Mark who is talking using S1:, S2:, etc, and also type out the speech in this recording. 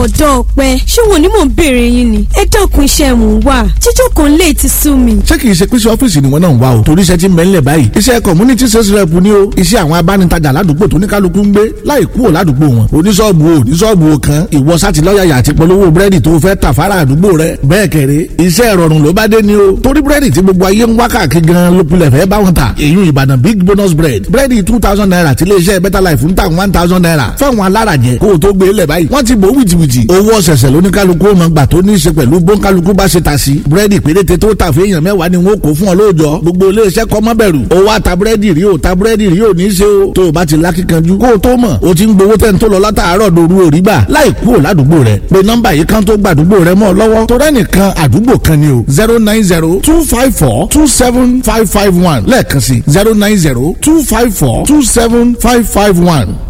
S1: ọ̀dọ́ ọ̀pẹ ṣé wọn ni mò ń béèrè yín ni ẹ dákun iṣẹ́ mò ń wà jíjọ́ kan lè ti sú mi.
S2: ṣé kìí ṣe pé sí ọ́fíìsì ni wọ́n náà ń wá o torí iṣẹ́ ti ń bẹ́ńlẹ̀ báyìí iṣẹ́ community sales rep ni o iṣẹ́ àwọn abánitajà ládùúgbò tó ní kálukú ń gbé láì kúrò ládùúgbò wọn oníṣọ́ọ̀bù o oníṣọ́ọ̀bù o kan ìwọ sátì lọ́yàyà àti polówó búrẹ́dì tó fẹ́ tà fara àdúgbò rẹ bẹ́ẹ̀ kẹ̀rẹ́ iṣẹ́ ìrọ̀rùn ló bá dé ni o torí búrẹ́dì tí gbogbo ayé ń wá káàkiri gan ló pilẹ̀ fẹ́ bá wọn ta èyí ìbàdàn big bonus bread búrẹ́dì two thousand naira tí iléeṣẹ́ better life ń ta one thousand naira fáwọn alárajẹ kó o tó gbé lẹ̀ báyìí wọ́n ti bò wìtìwìtì owó ọ̀sẹ̀sẹ̀ lóníkálukú ọmọ gbà tó ní í ṣe pẹ̀lú bóńkálukú bá ṣe ta sí búrẹ́dì péréte tó tà fún èèyàn mẹ́wàá ni wọ́n kó fún ọ lóòjọ́ gbogbo iléeṣẹ́ kọ́ mọ́ bẹ̀rù o wá ta búrẹ́dì rí o ta búrẹ́dì rí o ní í ṣe o tó o bá ti lákìkanjú kó o tó mọ̀ o ti ń gbowó tẹ́ ń tó lọ látàárọ̀ doru òrí gbà láì kúrò ládùúgbò rẹ pé nọ́mbà yìí kan tó gbàdúgbò rẹ mọ́ ọ lọ́wọ́ tó rẹ́nìkan àdúgbò kan ni o zero nine zero two five four two seven five five one lẹ́ẹ̀kan sí zero nine zero two five four two seven five five one